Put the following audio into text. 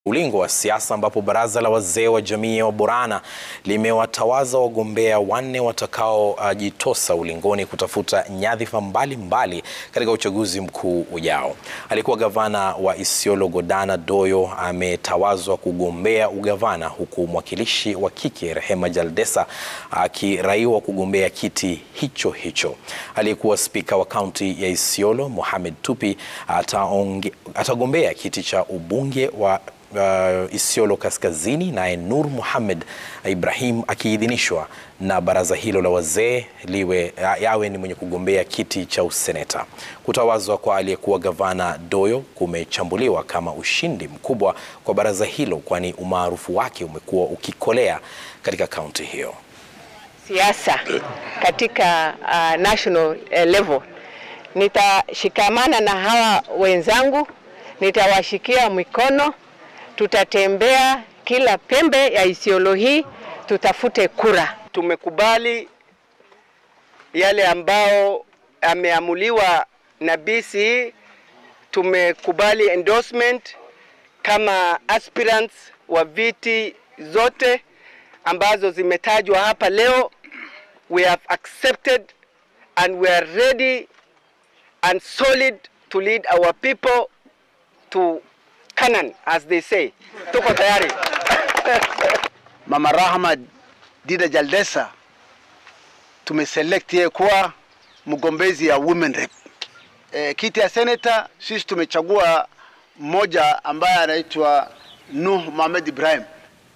ulingo wa siasa ambapo baraza la wazee wa jamii ya Waborana limewatawaza wagombea wanne watakaojitosa uh, ulingoni kutafuta nyadhifa mbalimbali katika uchaguzi mkuu ujao. Alikuwa gavana wa Isiolo Godana Doyo ametawazwa kugombea ugavana huku mwakilishi wa kike Rehema Jaldesa akiraiwa kugombea kiti hicho hicho. Aliyekuwa spika wa kaunti ya Isiolo Mohamed Tupi ataonge, atagombea kiti cha ubunge wa Uh, Isiolo Kaskazini, naye Nur Mohamed Ibrahim akiidhinishwa na baraza hilo la wazee liwe yawe ni mwenye kugombea kiti cha useneta. Kutawazwa kwa aliyekuwa gavana Doyo kumechambuliwa kama ushindi mkubwa kwa baraza hilo, kwani umaarufu wake umekuwa ukikolea katika kaunti hiyo. Siasa katika uh, national uh, level, nitashikamana na hawa wenzangu, nitawashikia mikono tutatembea kila pembe ya Isiolo hii tutafute kura. Tumekubali yale ambao ameamuliwa na BC. Tumekubali endorsement kama aspirants wa viti zote ambazo zimetajwa hapa leo. We have accepted and we are ready and solid to lead our people to Canaan, as they say. Tuko tayari. Mama Rahma Dida Jaldesa tumeselect yeye kuwa mgombezi ya women rep. E, kiti ya senator sisi tumechagua mmoja ambaye anaitwa Nuh Mohamed Ibrahim.